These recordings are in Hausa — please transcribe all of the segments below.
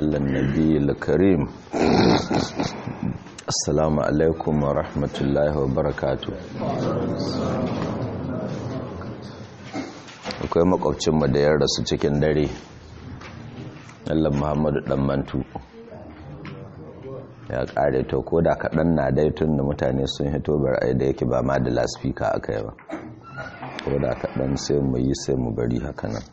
على النبي الكريم السلام عليكم ورحمة الله وبركاته akwai makwabcinmu da ya rasu cikin dare Allah Muhammadu dan mantu ya kare to ko da kaɗan na dai tun da mutane sun hito bar ai da yake ba ma da laspika aka yi ba ko da kaɗan sai mu yi sai mu bari haka nan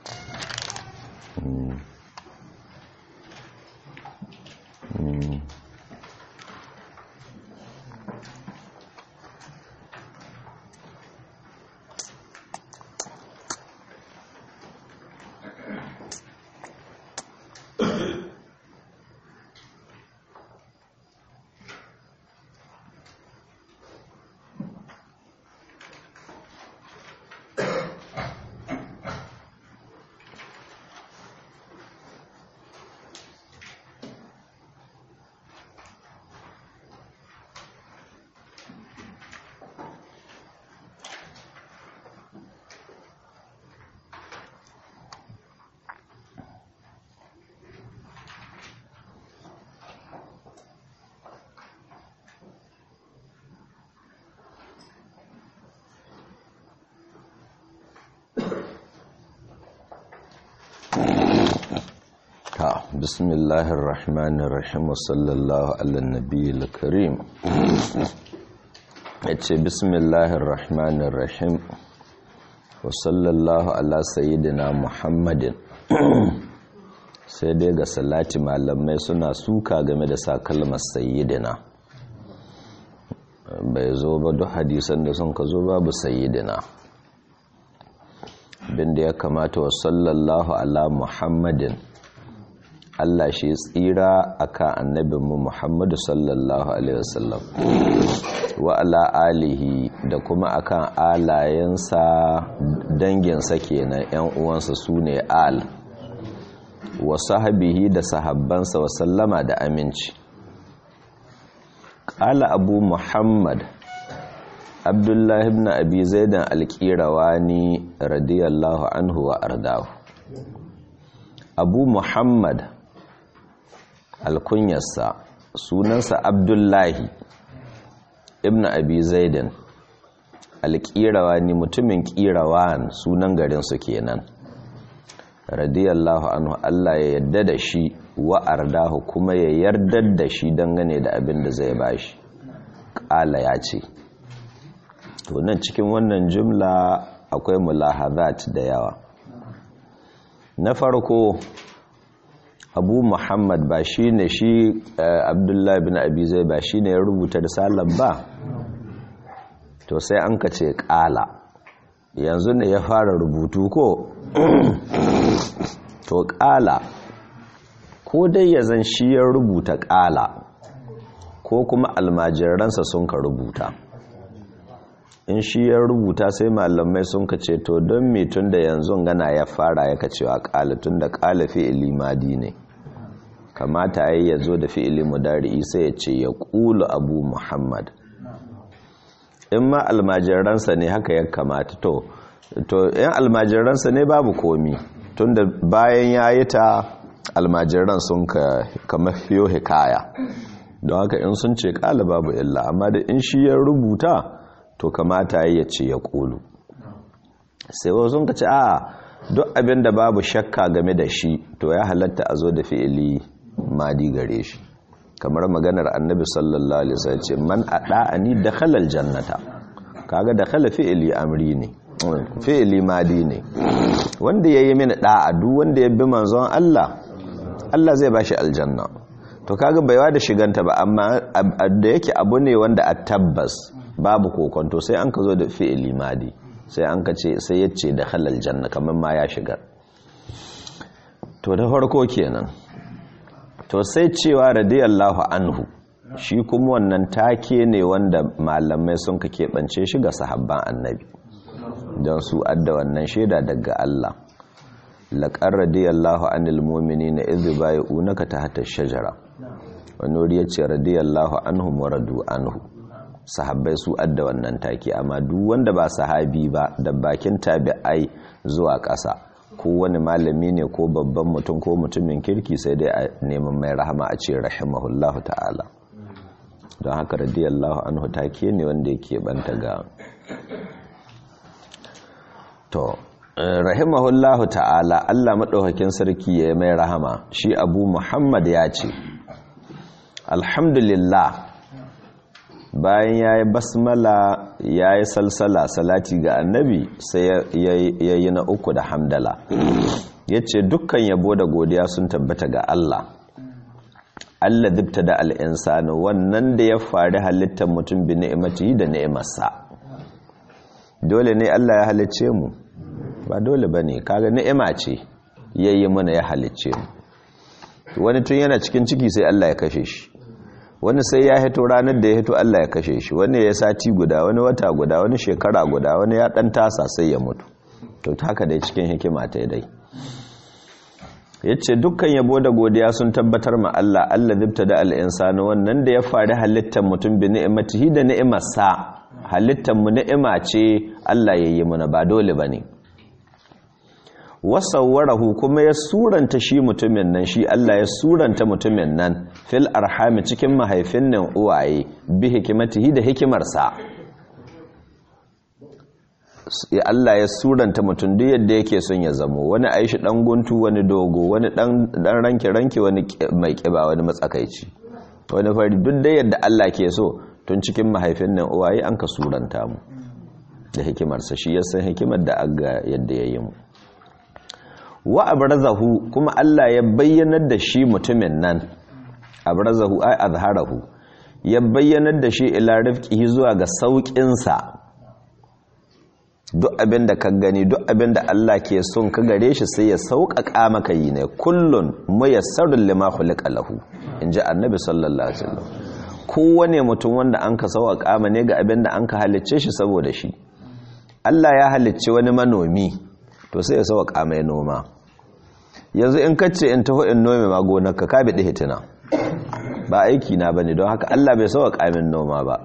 بسم الله الرحمن الرحيم وصلى الله على النبي الكريم yace bismillahir rahmanir rahim wa sallallahu ala sayyidina muhammadin sai dai ga salati malamai suna suka game da sa kalmar sayyidina bai zo ba duk hadisan da sun ka zo babu sayyidina binda ya kamata wa sallallahu ala muhammadin Allah shi tsira akan annabinmu Muhammadu sallallahu alaihi wasallam wa ala alihi da kuma akan alayensa danginsa kenan yan uwansa sune al wa sahabihi da sahabbansa wa sallama da aminci qala abu muhammad abdullah ibn abi zaidan al-qirawani radiyallahu anhu wa ardahu abu muhammad alkunyarsa sunansa abdullahi ibn abi zaidan alƙirawa ne mutumin ƙirawan sunan garinsu kenan radiyallahu anhu Allah ya yarda da shi wa ardahu kuma ya yarda da shi dangane da abin da zai bashi ƙala ya ce to nan cikin wannan jumla akwai mulahazat da yawa na farko abu muhammad ba shi ne shi abdullahi bin abi zai ba shi ne ya rubuta risalar ba to sai an ka ce ƙala yanzu ne ya fara rubutu ko to ƙala ko dai ya zan shi ya rubuta ƙala ko kuma almajiransa sun ka rubuta in shi ya rubuta sai malamai sun ka ce to don me tun da yanzu gana ya fara ya kacewa ƙala tun da ƙala fi'ili madi ne kamata ya ya zo da fi'ili mudari sai ya ce ya ƙulu abu muhammad in ma almajiransa ne haka ya kamata to to yan almajiransa ne babu komi tun da bayan ya yi ta almajiran sun ka kama fiyo hikaya don haka in sun ce ƙala babu illa amma da in shi ya rubuta to kamata ya ce ya ƙulu sai wasu sun ka ce a duk abin da babu shakka game da shi to ya halatta a zo da fi'ili madi gare shi kamar maganar annabi sallallahu alaihi wasallam ce man ada'ani dakhala aljannata kaga dakhala fi'ili amri ne fi'ili madi ne wanda yayi mini da'a duk wanda ya bi manzon Allah Allah zai bashi aljanna to kaga baiwa da shiganta ba amma da yake abu ne wanda a tabbas babu kokonto sai an ka zo da fi'ili madi sai an ka ce sai yace da halal janna kamar ma ya shiga to da farko kenan to sai cewa radiyallahu anhu shi kuma wannan take ne wanda malamai sun ka keɓance shi ga sahabban annabi don su adda wannan shaida daga Allah laƙar radiyallahu anil mumini na izu bayi unaka ta hata shajara wani wuri ya ce radiyallahu anhu maradu anhu sahabbai su adda wannan take amma duk wanda ba sahabi ba da bakin tabi'ai zuwa ƙasa ko wani malami ne ko babban mutum ko mutumin kirki sai dai a neman mai rahama a ce rahimahullahu ta'ala don haka radiyallahu anhu take ne wanda yake banta ga to rahimahullahu ta'ala Allah maɗaukakin sarki ya mai rahama shi abu muhammad ya ce alhamdulillah bayan ya yi basmala ya yi salsala salati ga annabi sai ya yi na uku da hamdala ya ce dukkan yabo da godiya sun tabbata ga Allah Allah dubta da al'insani wannan da ya fari halittar mutum bi ni'imati da ni'imarsa dole ne Allah ya halicce mu ba dole ba ne kaga ni'ima ce ya yi mana ya halicce mu wani tun yana cikin ciki sai Allah ya kashe shi wani sai ya hito ranar da ya hito Allah ya kashe shi wani ya sati guda wani wata guda wani shekara guda wani ya dan tasa sai ya mutu to haka dai cikin hikima ta dai yace dukkan yabo da godiya sun tabbatar ma Allah Allah zibta da al-insani wannan da ya fari halittar mutum bi ni'imatihi da ni'imarsa halittar mu ni'ima ce Allah yayi muna ba dole bane wasawwarahu kuma ya suranta shi mutumin nan shi Allah ya suranta mutumin nan fil arhami cikin mahaifin nan uwaye bi hikimatihi da hikimarsa Allah ya suranta mutum duk yadda yake son ya zamo wani aishi dan guntu wani dogo wani dan dan ranke ranke wani mai kiba wani matsakaici wani fari duk da yadda Allah ke so tun cikin mahaifin nan uwaye an ka suranta mu da hikimarsa shi ya san hikimar da aga yadda ya yi mu wa abrazahu kuma Allah ya bayyanar da shi mutumin nan abrazahu ay azharahu ya bayyanar da shi ila rifqihi zuwa ga saukin sa duk abin da ka gani duk abin da Allah ke son ka gare shi sai ya sauƙaƙa maka yi ne kullun muyassarul lima khuliqa lahu inji annabi sallallahu alaihi wasallam kowane mutum wanda an ka sauƙaƙa ma ne ga abin da an ka halicce shi saboda shi Allah ya halicce wani manomi to sai ya sauƙa mai noma yanzu in kace in taho in nome ma gonarka ka bi hitina ba aiki na bane don haka Allah bai sauƙa min noma ba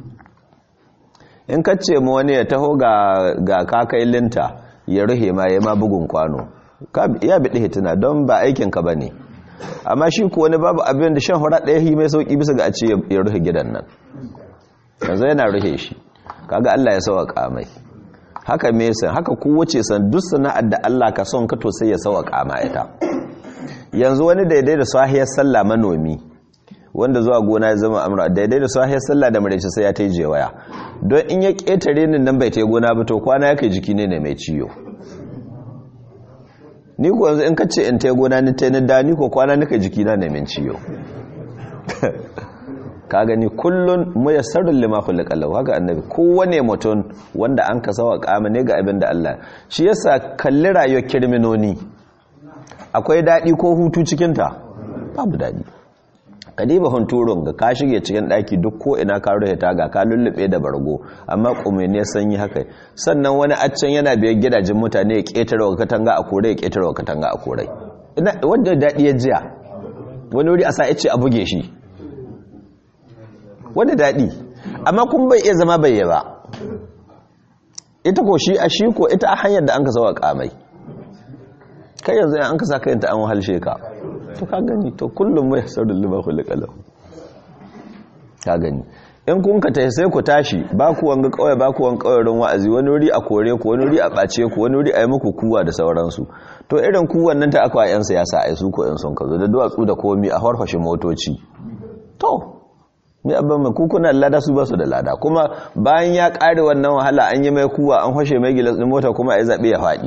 in kace mu wani ya taho ga ga kakailinta ya ruhe ma ya ma bugun kwano ya bi hitina don ba aikin ka bane amma shi ko wani babu abin da shan hura ɗaya hi mai sauki bisa ga a ce ya ruhe gidan nan yanzu yana ruhe shi kaga Allah ya sauƙa mai haka mesan haka kowace san duk sana'ar da Allah ka son ka to sai ya sauka ma ita yanzu wani daidai da sahiyar sallah manomi wanda zuwa gona ya zama amra daidai da sahiyar sallah da marece sai ya ta je waya don in ya ketare ni nan bai ta gona ba to kwana yake jiki ne ne mai ciyo ni ko yanzu in ka ce in ta gona ni ta ni da ni ko kwana nika jiki na ne mai ciyo ka gani kullun muyassarul lima khuliqa lahu haka annabi kowane mutum wanda an ka sawa kama ne ga abin da Allah shi yasa kalli rayuwar kirminoni akwai dadi ko hutu cikin ta babu dadi kadiba hunturun ga ka shige cikin daki duk ko ina ka rufe ta ga ka lullube da bargo amma kume ne sanyi haka sannan wani accen yana biyar gidajen mutane ya ketare wa katanga a kore ya ketare wa katanga a kore wanda dadi ya jiya wani wuri a sa ya ce a buge shi wani daɗi amma kun bai iya zama bai ba ita ko shi a shi ko ita a hanyar da an ka sawa kamai kai yanzu an ka sa kayanta an wahalshe ka to ka gani to kullum mai saurin lima kulikalau ka gani in kun ka tafi sai ku tashi ba ku wanga kawai ba ku wanga kawai don wa'azi wani wuri a kore ku wani wuri a ɓace ku wani wuri a yi muku kuwa da sauransu to irin kuwan nan ta akwa 'yan siyasa a su ko 'yan son ka zo da duwatsu da komi a harfashe motoci to mai abin mai kukuna lada su ba su da lada kuma bayan ya ƙare wannan wahala an yi mai kuwa an hoshe mai gilas ɗin mota kuma ya zaɓe ya faɗi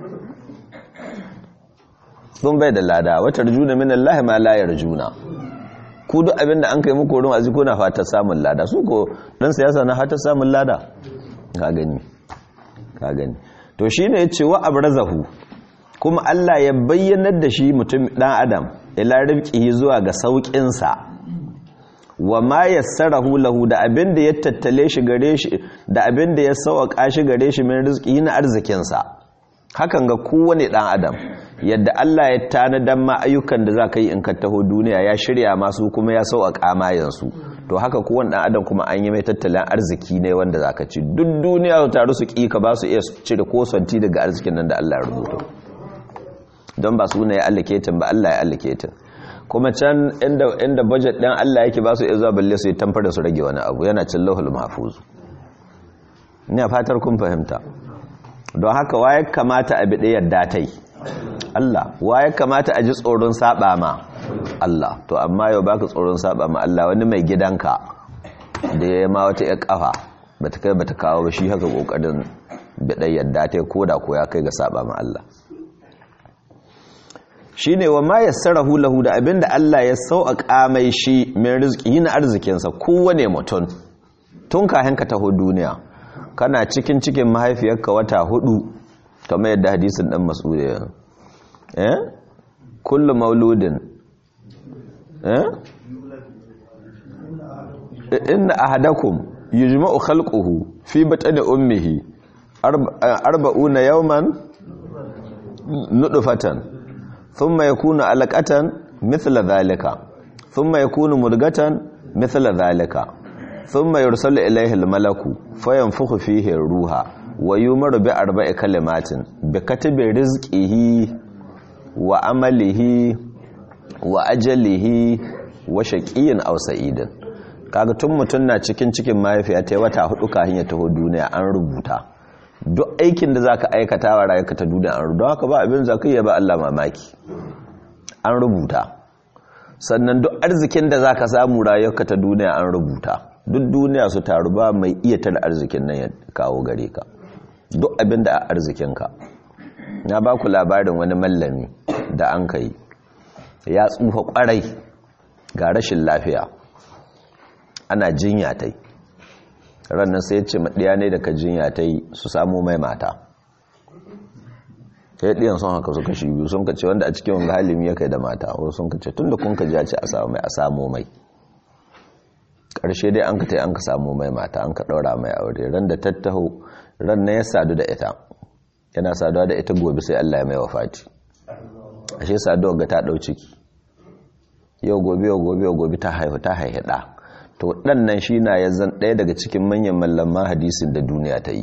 sun bai da lada wata rjuna min Allah ma la yarjuna ku duk abin da an kai muku wurin azi kuna fatar samun lada su ko dan siyasa na fatar samun lada ka gani ka gani to shine yace wa abrazahu kuma Allah ya bayyanar da shi mutum dan adam ila rifqihi zuwa ga saukin sa wa ma yassarahu lahu da abin da ya tattale shi gare shi da abin da ya sauƙa shi gare shi min rizqi na arzikin sa hakan ga kowane dan adam yadda Allah ya tanadan ma ayyukan da zaka yi in ka taho duniya ya shirya masu kuma ya sauƙa ma yansu to haka kowane dan adam kuma an yi mai tattalin arziki ne wanda zaka ci duk duniya su taru su ki ka ba su iya cire ko santi daga arzikin nan da Allah ya rubuta don ba su ne ya allocating ba Allah ya allocating kuma can inda inda budget din Allah yake ba su iya zuwa balle su yi tamfar da su rage wani abu yana cin lauhul mahfuz ina fatar kun fahimta don haka waye kamata a bi yadda ta yi Allah waye kamata a ji tsoron saba ma Allah to amma yau baka tsoron saba ma Allah wani mai gidanka da ya ma wata ƴar kafa bata kai bata kawo ba shi haka kokarin bi yadda ta ko da ko ya kai ga saba ma Allah shine wa ma yassarahu lahu da abinda Allah ya sauƙa mai shi min rizqi na arzikinsa kowane mutum tun kahin ka taho duniya kana cikin cikin mahaifiyarka wata hudu kamar yadda hadisin dan mas'ud ya eh kullu mauludin eh inna ahadakum yujma'u khalquhu fi batni ummihi arba'una yawman nudfatan thumma yakunu alaqatan mithla dhalika thumma yakunu mudghatan mithla dhalika thumma yursalu ilayhi almalaku fayanfukhu fihi ruha wa yumaru bi arba'i kalimatin bi katibi rizqihi wa amalihi wa ajalihi wa shaqiyyin aw sa'idin kaga tun mutun na cikin cikin mahaifiya ta wata hudu kafin ya taho duniya an rubuta duk aikin da zaka aikata wa rayuwarka ta duniya an rubuta haka ba abin zaka yi ba Allah mamaki an rubuta sannan duk arzikin da zaka samu rayuwarka ta duniya an rubuta duk duniya su taru ba mai iya tar arzikin nan ya kawo gare ka duk abin da a arzikinka na ba ku labarin wani mallami da an kai ya tsufa kwarai ga rashin lafiya ana jinya ta yi rannan sai ce maɗiya ne daga jinya ta yi su samu mai mata ya ɗiyan sun haka suka shi biyu sun ka ce wanda a cikin wanga halimi ya kai da mata wasu sun ka ce tun da kun ka ja ce a samu mai a samu mai ƙarshe dai an ka tai an ka samu mai mata an ka ɗaura mai aure ran da tattaho ran na ya sadu da ita yana saduwa da ita gobe sai Allah ya mai wafati ashe saduwa ga ta ɗau ciki yau gobe yau gobe yau gobe ta haihu ta haihu ɗa to ɗan nan shi na ya zan ɗaya daga cikin manyan mallaman hadisin da duniya ta yi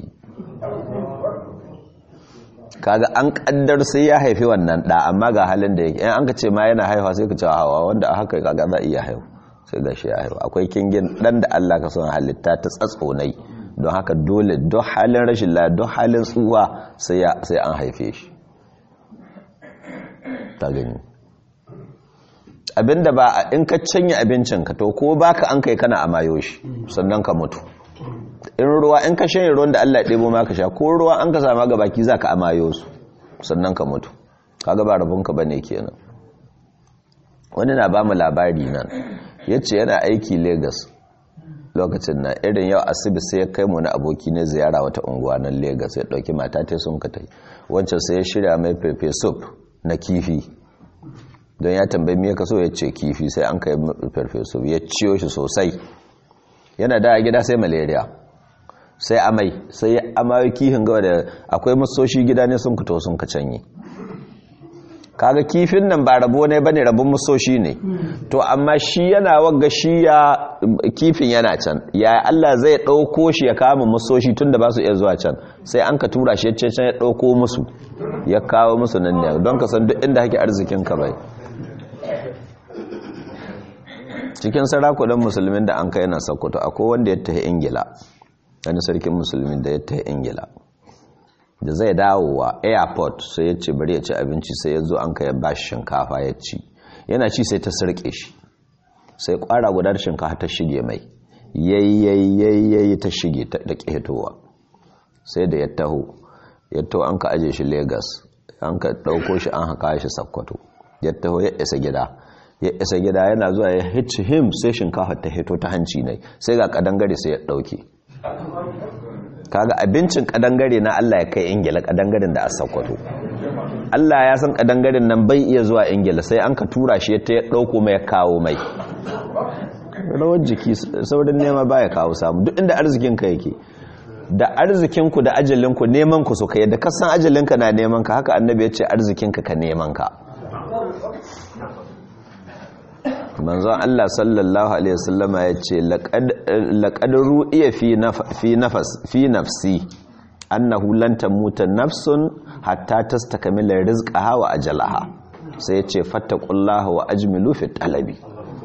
kaga an ƙaddar sai ya haifi wannan ɗa amma ga halin da yake in an ka ce ma yana haihuwa sai ka ce hawa wanda a haka kaga za iya haihu sai ga shi ya haihu akwai kingin ɗan da Allah ka son halitta ta tsatsonai don haka dole don halin rashin la don halin tsuwa sai an haife shi ta gani abinda ba in ka canya abincinka to ko baka an kai kana amayo shi sannan ka mutu in ruwa in ka shanye ruwan da Allah ya ɗebo maka sha ko ruwa an ka sama ga baki za ka amayo su sannan ka mutu kaga ba rabonka ba ne kenan wani na ba mu labari nan ya ce yana aiki Legas lokacin na irin yau asibi sai ya kai mu na aboki ne ziyara wata unguwa nan Legas ya ɗauki mata ta sun ka tai wancan sai ya shirya mai pepe soup na kifi don ya tambayi me ka so ya ce kifi sai an kai pepe soup ya ciyo shi sosai yana da gida sai malaria sai amai sai ya amayo kifin gawa da akwai masoshi gida ne sun fito sun ka canye kaga kifin nan ba rabo ne bane rabon masoshi ne to amma shi yana wagga shi ya kifin yana can ya Allah zai dauko shi ya kama masoshi tunda ba su iya zuwa can sai an ka tura shi ya can ya dauko musu ya kawo musu nan ne don ka san duk inda hake arzikin ka bai cikin sarakunan musulmin da an kai na sokoto akwai wanda ya tafi ingila wani sarkin musulmin da ya tafi ingila da zai dawowa airport sai ya ce bari ya ci abinci sai ya zo an kai ba shi shinkafa ya ci yana ci sai ta sarke shi sai kwara guda shinkafa ta shige mai yayyayi ta shige ta ƙetowa sai da ya taho ya taho an ka aje shi lagos an ka ɗauko shi an haka shi sakkwato ya taho ya isa gida ya isa gida yana zuwa ya hitch him sai shinkafa ta hito ta hanci ne sai ga kadangare sai ya ɗauke kaga abincin kadangare na Allah ya kai ingila kadangaren da a sakwato Allah ya san kadangaren nan bai iya zuwa ingila sai an ka tura shi ta ya dauko mai kawo mai rawar jiki saurin nema baya kawo samu duk inda arzikinka yake da arzikinku da ajalinku neman ku suka yadda kasan ajalinka na neman ka haka annabi ya ce arzikinka ka neman ka manzon Allah sallallahu alaihi wasallama ya ce laqad ru'iya fi nafas fi nafsi annahu lan tamuta nafsun hatta tastakmila rizqaha wa ajalaha sai yace fattaqullaha wa ajmilu fi talabi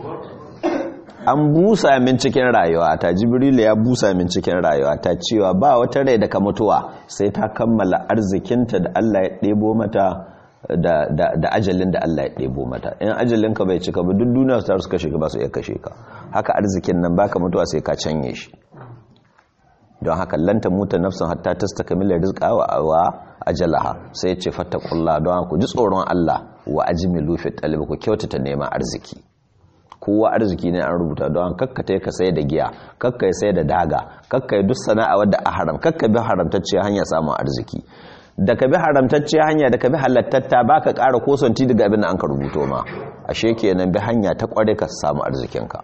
an busa min cikin rayuwa ta jibrilu ya busa min cikin rayuwa ta cewa ba wata rai da ka mutuwa sai ta kammala arzikinta da Allah ya ɗebo mata da, da, da ajalin da Allah ya ɗebo mata in ajalinka bai cika ba duk duniya su suka shiga ba su iya kashe ka haka arzikin nan baka mutuwa sai ka canye shi don haka lanta muta nafsin hatta tastakmila rizqa wa wa ajalaha sai ya ce fattaqullah don ku ji tsoron Allah wa ajmilu fi talab ku kyautata neman arziki kowa arziki ne an rubuta don kakkata ka sai da giya kakka ya sai da daga kakka ya duk sana'a wadda a haram kakka bi haramtacce hanya samun arziki da ka bi haramtacce hanya da ka bi halattatta ba ka ƙara kosanti daga abin da an ka rubuto ma ashe kenan bi hanya ta ƙware ka samu arzikinka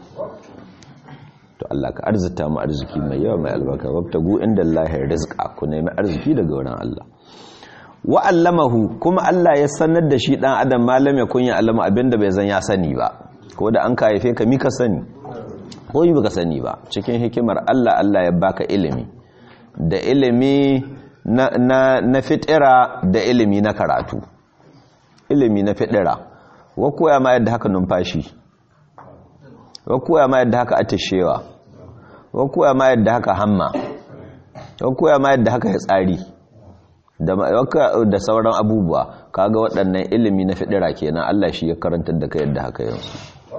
to Allah ka arzita mu arziki mai yawa mai albarka wabtagu inda Allahi rizqa ku nemi arziki daga wurin Allah wa allamahu kuma Allah ya sanar da shi dan adam malam ya kunya allama abinda bai zan ya sani ba ko da an ka haife ka mika sani ko yi baka sani ba cikin hikimar Allah Allah ya baka ilimi da ilimi na, na, na fitira da ilimi na karatu ilimi na fitira wa koya ma yadda haka numfashi wa koya ma yadda haka atishewa wa koya ma yadda haka hamma wa koya ma yadda haka ya tsari da, da sauran abubuwa kaga waɗannan ilimi na fitira kenan Allah shi ya karantar da ka yadda haka yanzu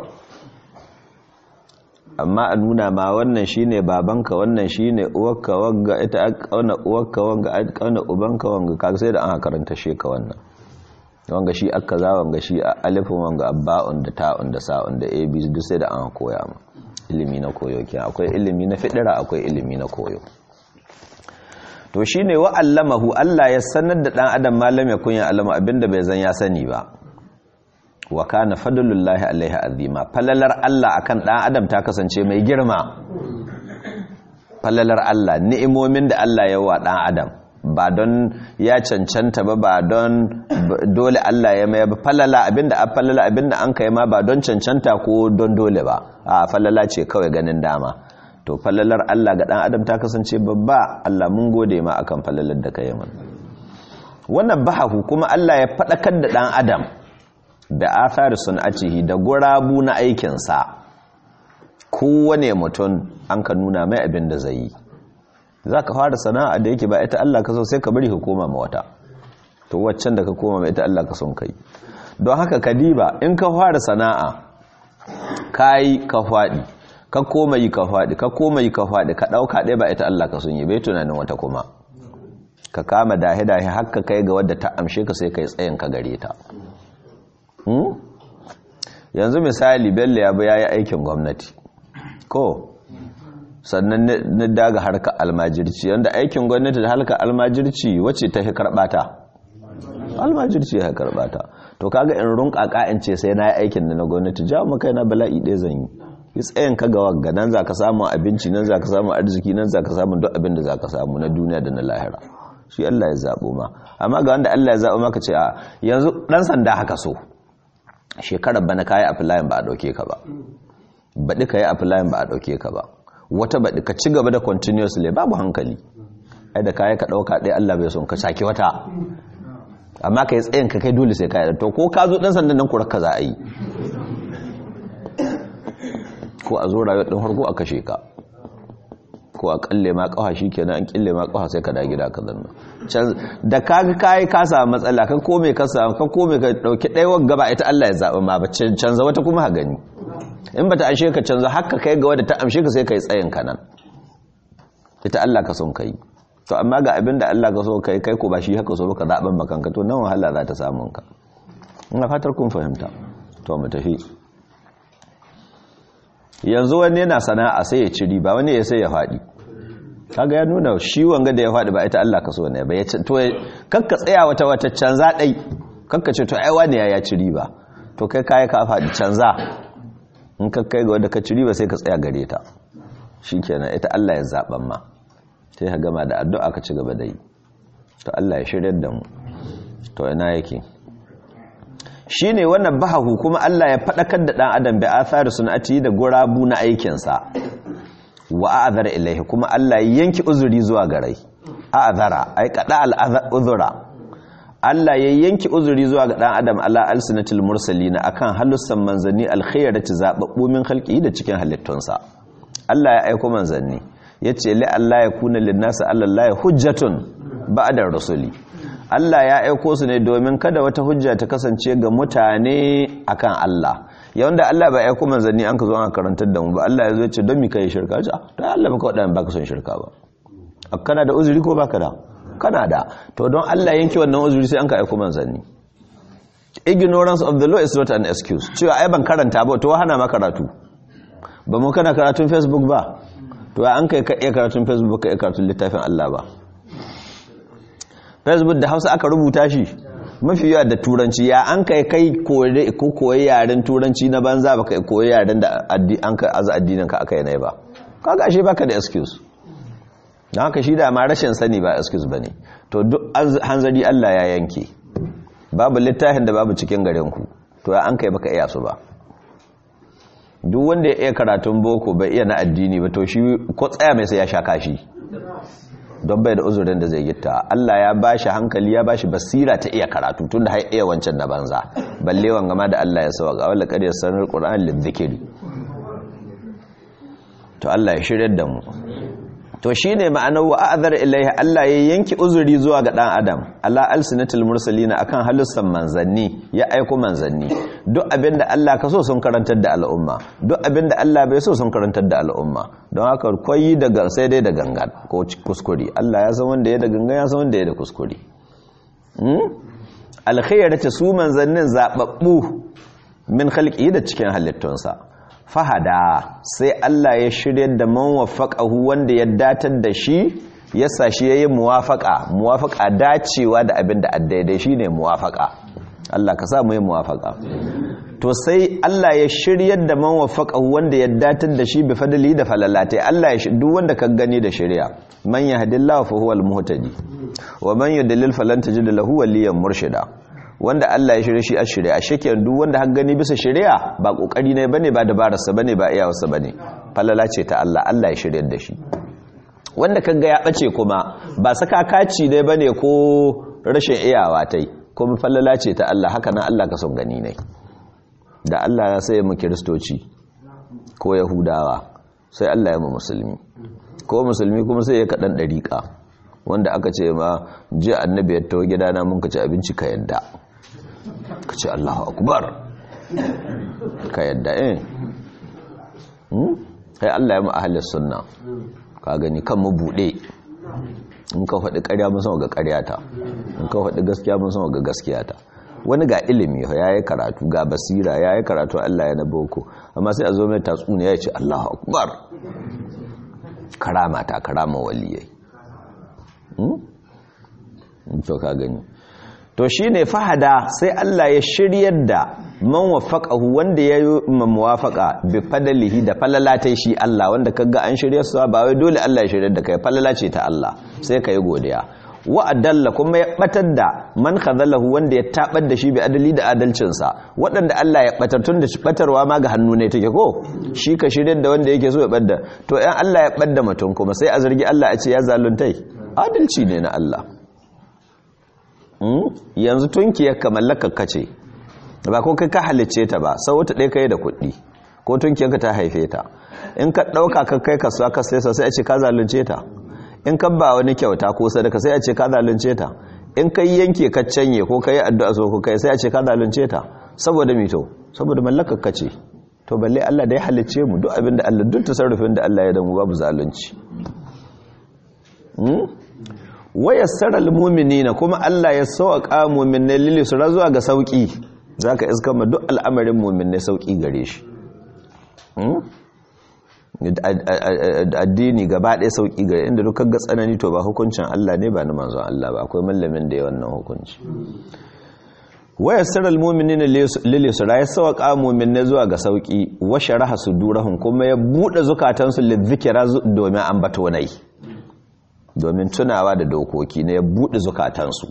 amma a nuna ma wannan shine babanka wannan shine uwarka wanga ita kauna uwarka wanga kauna ubanka wanga kaga sai da an karanta shi ka wannan wanga shi aka za wanga shi alifin wanga abba'un da ta'un da sa'un da ab duk sai da an koya ma ilimi na koyo ke akwai ilimi na fidira akwai ilimi na koyo to shine wa allamahu Allah ya sanar da dan adam malam ya kunya alama abinda bai zan ya sani ba wa kana fadlullahi alaihi azima falalar Allah akan dan adam ta kasance mai girma falalar Allah ni'imomin da Allah ya wa dan adam ba don ya cancanta ba ba don dole Allah ya mai ba falala abinda a falala abinda an kai ma ba don cancanta ko don dole ba a falala ce kawai ganin dama to falalar Allah ga dan adam ta kasance babba Allah mun gode ma akan falalar da kai mana wannan bahahu kuma Allah ya fadakar da dan adam da athari sun'atihi da gurabu na aikinsa kowane mutum an ka nuna mai abin da zai yi za ka fara sana'a da yake ba ita Allah ka so sai ka bari ka koma ma wata to waccan da ka koma ma ita Allah ka son kai don haka ka diba in ka fara sana'a ka yi ka faɗi ka koma yi ka faɗi ka koma yi ka faɗi ka ɗauka ɗaya ba ita Allah ka son yi bai tunanin wata kuma ka kama dahe-dahe haka kai ga wadda ta amshe ka sai ka yi tsayin ka gare ta yanzu misali bello ya ya yi aikin gwamnati ko sannan na daga harka almajirci yanda aikin gwamnati da harka almajirci wacce ta fi karbata almajirci ya karbata to kaga in runka ka'in ce sai na yi aikin da na gwamnati jawo maka yana bala'i ɗaya zan yi yi tsayin ka ga wagga nan za ka samu abinci nan za ka samu arziki nan za ka samu duk abin da za ka samu na duniya da na lahira shi Allah ya zaɓo ma amma ga wanda Allah ya zaɓo maka ce a yanzu ɗan sanda haka so shekarar bana ka yi aflayin ba a ɗauke ka ba baɗi ka yi aflayin ba a ɗauke ka ba wata baɗi ka ci gaba da continuously babu hankali ai da kayi ka ɗauka ɗaya Allah bai son ka sake wata amma ka yi tsayin ka kai dole sai ka yi to ko ka zo ɗan sandan nan kurar ka za a yi ko a zo rayuwar ɗin harko a kashe ka ko a kalle ma kafa kenan an kille ma kafa sai ka da gida ka zanna da kaga kai ka samu matsala ka kome ka samu ka kome ka dauki ɗaya gaba ita Allah ya zaba ma ba canza wata kuma ha gani in bata ashe ka canza haka kai ga wadda ta amshe ka sai kai tsayin ka nan ita Allah ka son kai to amma ga abin da Allah ka so kai kai ko ba shi haka so baka zaben makanka to nan wahala za ta samu ka ina fatar kun fahimta to mu tafi yanzu wani yana sana'a sai ya ci riba wani ya sai ya faɗi kaga ya nuna shi wanga da ya faɗi ba ita Allah ka so ne ba ya ce to kakka tsaya wata wata canza dai kakka ce to ai wani ya ci riba to kai kai ka faɗi canza in ka kai ga wanda ka ci riba sai ka tsaya gare ta shikenan ita Allah ya zaban ma sai ka gama da addu'a ka ci gaba da yi to Allah ya shiryar da mu to ina yake shi ne wannan bahahu kuma Allah ya faɗakar da ɗan adam bi athari sunati da gurabu na aikinsa wa a'adhara ilaihi kuma Allah ya yanki uzuri zuwa garai a'zara ai qada al-uzra Allah ya yanki uzuri zuwa ga dan adam ala alsinatil mursalina akan halussan manzanni alkhairati zababbu min khalqihi da cikin halittunsa Allah ya aika manzanni yace li Allah ya kuna linnasi Allah hujjatun ba'da rasuli Allah ya aiko su ne domin kada wata hujja ta kasance ga mutane akan Allah yawan da Allah ba aiko manzanni an ka zo an karantar da mu ba Allah ya zo ce don mi kai shirka ja to Allah baka wadan baka son shirka ba kana da uzuri ko baka da kana da to don Allah yanke wannan uzuri sai an ka aiko manzanni ignorance of the law is not an excuse cewa ai ban karanta ba to hana ma karatu ba mu kana karatun facebook ba to an kai ka iya karatun facebook ka iya karatun littafin Allah ba facebook da hausa aka rubuta shi mafi yawa da turanci ya an kai kai ko koyi yaren turanci na banza ba kai koyi yaren da an ka aza addinin ka aka yi nai ba kaga shi baka da excuse don haka shi da ma rashin sani ba excuse bane to duk hanzari Allah ya yanke babu littafin da babu cikin garin ku to ya an kai baka iya su ba duk wanda ya iya karatun boko bai iya na addini ba to shi ko tsaya mai sai ya sha kashi don bai da uzurin da zai gitta Allah ya bashi hankali ya bashi basira ta iya karatu tun da har iya wancan na banza balle wangama da Allah ya sauka wala qad yassarul qur'an lidhikri to Allah ya shirye da mu to shine ma'anar wa a'zar ilaihi Allah ya yanki uzuri zuwa ga dan adam ala alsinatul mursalina akan halussan manzanni ya aiko manzanni duk abinda Allah ka so sun karantar da al'umma duk abinda Allah bai so sun karantar da al'umma don haka koyi daga sai dai da gangan ko kuskure Allah ya san wanda ya da gangan ya san wanda ya da kuskure hmm alkhairata su manzannin zababbu min khalqi da cikin halittunsa fahada sai Allah ya shirya da man wafaqahu wanda ya datar da shi ya sashi yayin muwafaqa muwafaqa dacewa da abin da daidai shine muwafaqa Allah ka sa mu yi muwafaqa to sai Allah ya shiryar da man wafaqahu wanda ya datar da shi bi fadli da falalatai Allah ya duk wanda ka gani da shari'a man yahdillahu fa huwal muhtadi wa man yudlil falan tajid lahu waliyan murshida wanda Allah ya shirye shi a shirye a shekiyar duk wanda har gani bisa shari'a ba kokari ne bane ba dabararsa bane ba iyawarsa bane falala ce ta Allah Allah ya shiryar da shi wanda kaga ya bace kuma ba saka kaci ne bane ko rashin iyawa tai kuma falala ce ta Allah haka nan Allah ka son gani ne da Allah ya sai mu kiristoci ko yahudawa sai Allah ya mu musulmi ko musulmi kuma sai ya kadan dariƙa wanda aka ce ma ji annabi ya tawo gidana mun ka ci abinci ka yadda ka ce Allahu akbar ka yadda eh sai Allah ya mu ahlus sunna ka gani kan mu bude in ka faɗi ƙarya mun san ga ƙaryata in ka faɗi gaskiya mun san ga gaskiyata wani ga ilimi ya yi karatu ga basira ya yi karatu Allah ya na boko amma sai a zo mai tatsuniya ya ce Allahu akbar karama ta karama waliyai to ka gani to shine fahada sai Allah ya shiryar da man wafaqahu wanda ya yi muwafaqa bi fadlihi da falalatai shi Allah wanda kaga an shirye su ba wai dole Allah ya shiryar da kai falala ce ta Allah sai kai godiya wa adalla kuma ya batar da man khadalahu wanda ya tabar da shi bi adali da adalcin sa waɗanda Allah ya batar tun da batarwa ma ga hannu ne take ko shi ka shiryar da wanda yake so ya badda to ɗan Allah ya badda mutum kuma sai a zargi Allah a ce ya zaluntai adalci ne na Allah yanzu tunkiyar ka mallakar kace ba ko kai ka halicce ta ba sau wata ɗaya kai da kuɗi ko tunkiyar ka ta haife ta in ka ɗauka ka kai kasuwa ka sai sai a ce ka zalunce ta in ka ba wani kyauta ko sadaka sai a ce ka zalunce ta in ka yanke ka canye ko ka yi addu'a so ko kai sai a ce ka zalunce ta saboda mito saboda mallakar kace to balle Allah da ya halicce mu duk abinda Allah duk tasarrufin da Allah ya da mu babu zalunci wayassara almu'minina kuma Allah ya sauƙa mu'minai lili su zuwa ga sauki zaka iska ma duk al'amarin mu'minai sauki gare shi addini gaba ɗaya sauki gare inda duk ga tsanani to ba hukuncin Allah ne ba na manzon Allah ba akwai mallamin da ya wannan hukunci wayassara almu'minina lili su ya sauƙa mu'minai zuwa ga sauki wa sharaha sudurahum kuma ya bude zukatansu lidhikra domin ambato nai domin tunawa da dokoki na ya buɗe zukatansu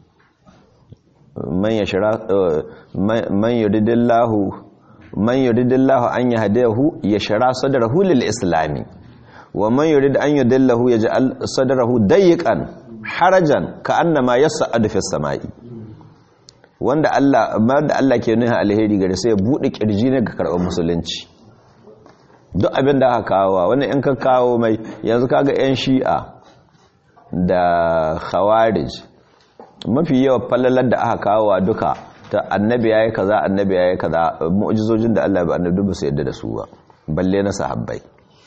man yuridillahu man yuridillahu an yahdahu yashra sadrahu lil islami wa man yurid an yudillahu yaj'al sadrahu dayyqan harajan ka annama yas'adu fis sama'i wanda Allah da Allah ke nuna alheri gare sai ya bude kirji ne ga karɓar musulunci duk abin da aka kawo wani in ka kawo mai yanzu kaga yan shi'a da khawarij mafi yawa fallalar da aka kawo duka ta annabi yayi kaza annabi yayi kaza mu'jizojin da Allah ya ba annabi ba su yadda da su ba balle na sahabbai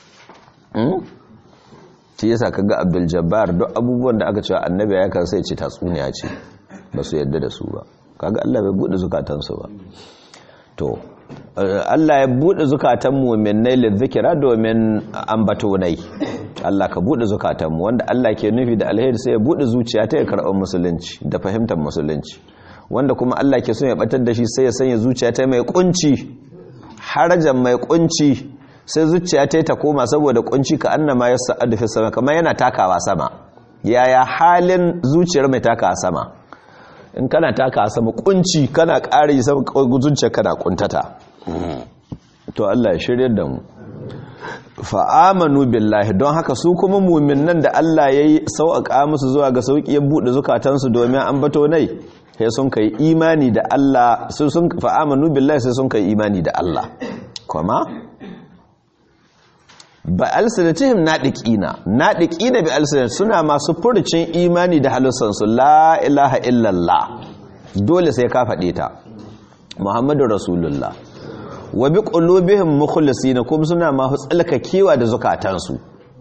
shi yasa kaga Abdul Jabbar duk abubuwan da aka cewa annabi yayi kaza sai ce tatsuniya ce ba su yadda da su ba kaga Allah bai bude zukatansu ba to Allah ya bude zukatan mu'minai lidhikra domin ambatonai Allah ka bude zukatan mu wanda Allah ke nufi da alheri sai ya bude zuciya ta ya karɓar musulunci da fahimtar musulunci wanda kuma Allah ke so ya batar da shi sai ya sanya zuciya ta mai kunci harajan mai kunci sai zuciya ta ta koma saboda kunci ka annama yas'adu fi sama kamar yana takawa sama yaya halin zuciyar mai takawa sama in kana taka sama kunci kana ƙara yi sama zuciya kana kuntata to Allah ya shirya da mu fa'amanu billahi don haka su kuma muminan da Allah ya yi sauƙaƙa musu zuwa ga sauƙi ya buɗe zukatansu domin an bato nai sai sun kai imani da Allah sun fa'amanu billahi sai sun kai imani da Allah kuma ba alsinatihim naɗiƙina naɗiƙina bi alsinat suna masu furcin imani da halussansu la ilaha illallah dole sai ka faɗe ta muhammadu rasulullah wa bi qulubihim mukhlisina kuma suna masu tsalkakewa da zukatansu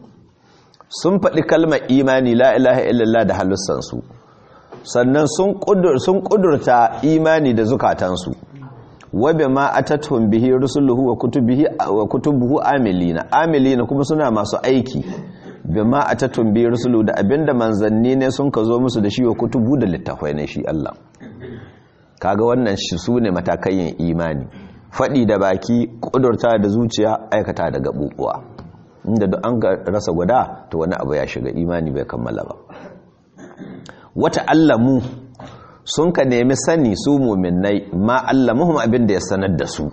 sun faɗi kalmar imani la ilaha illallah da halussansu sannan sun ƙudurta imani da zukatansu wabe ma atatuhum bihi rusuluhu wa kutubihi wa kutubuhu amilina amilina kuma suna masu aiki bima atatuhum bihi rusuluhu da abinda manzanni ne sun ka zo musu da shi wa kutubu da littafai ne shi Allah kaga wannan shi sune matakan imani fadi da baki kudurta da zuciya aikata da gabubuwa inda duk an rasa guda to wani abu ya shiga imani bai kammala ba wata allamu sun ka nemi sani su muminai ma allamuhum abin da ya sanar da su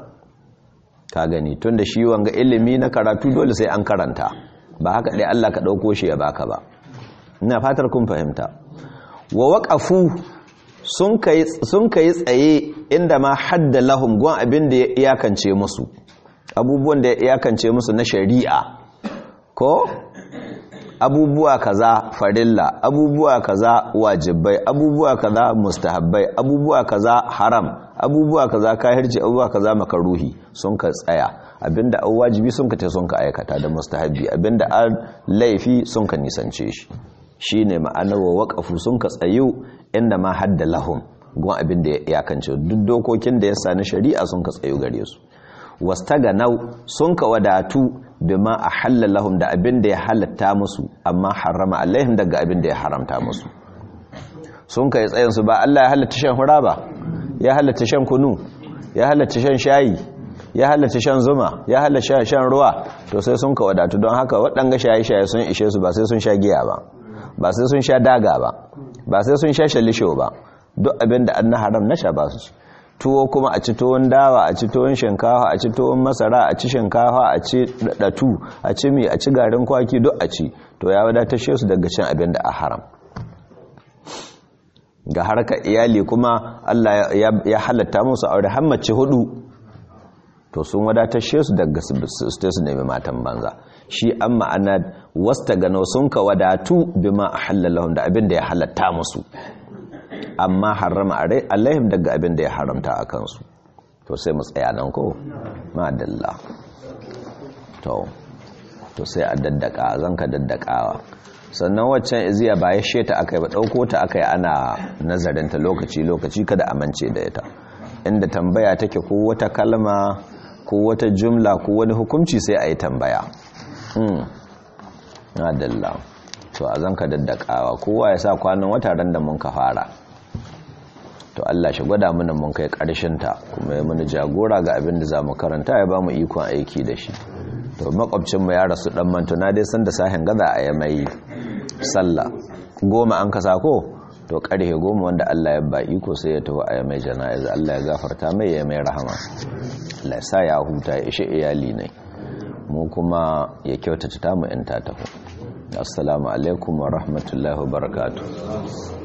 ka gani tun da shi wanga ilimi na karatu dole sai an karanta ba haka dai Allah ka ɗauko shi ya baka ba ina fatar kun fahimta wa waƙafu sun ka yi tsaye inda ma hadda lahum gwan abin da ya iyakance musu abubuwan da ya iyakance musu na shari'a ko abubuwa kaza farilla abubuwa kaza wajibai abubuwa kaza mustahabbai abubuwa kaza haram abubuwa kaza kahirci abubuwa kaza makaruhi sun ka tsaya abinda an wajibi sun ka te sun ka aikata da mustahabbi abinda an laifi sun ka nisance shi shine ma'anar wa waqafu sun ka tsayu inda ma hadda lahum gon abinda ya iyakance duk dokokin da ya sani shari'a sun ka tsayu gare su wastaganau sun ka wadatu bima ahalla lahum da abin da ya halatta musu amma harama alaihim daga abin da ya haramta musu sun kai tsayin su ba Allah ya halatta shan hura ba ya halatta shan kunu ya halatta shan shayi ya halatta shan zuma ya halatta shan ruwa to sai sun ka wadatu don haka waɗanga shaye-shaye sun ishe su ba sai sun sha giya ba ba sai sun sha daga ba ba sai sun sha shalisho ba duk abin da an na haram na sha ba su tuwo kuma a ci tuwon dawa a ci tuwon shinkafa a ci tuwon masara a ci shinkafa a ci datu a ci mi a ci garin kwaki duk a ci to ya wadatar shi su daga cin abin da a haram ga harkar iyali kuma Allah ya halatta musu aure hammace hudu to sun wadatar shi su daga su su nemi matan banza shi an ma'ana wasta gano sun ka wadatu bima ahallalahum da abin da ya halatta musu amma harama alaihim daga abin da ya haramta a kansu to sai mu tsaya nan ko madalla to to sai a daddaka zanka daddakawa sannan waccan iziya ba ya sheta akai ba dauko ta akai ana nazarin ta lokaci lokaci kada amince da ita inda tambaya take ko wata kalma ko wata jumla ko wani hukunci sai a yi tambaya hmm madalla to a zanka daddakawa kowa ya sa kwanan wata ran da mun ka fara to Allah shi gwada mana mun kai karshen ta kuma ya mana jagora ga abin da zamu karanta ya bamu ikon aiki da shi to makwabcin mu ya rasu dan mantuna dai san da sahin gaza a mai sallah goma an kasa ko to karhe goma wanda Allah ya ba iko sai ya tafi a mai jana'iza Allah ya gafarta mai ya mai rahama Allah ya sa ya huta ya ishe iyali ne mu kuma ya kyautata ta mu in ta taho assalamu alaikum wa rahmatullahi wa barakatuh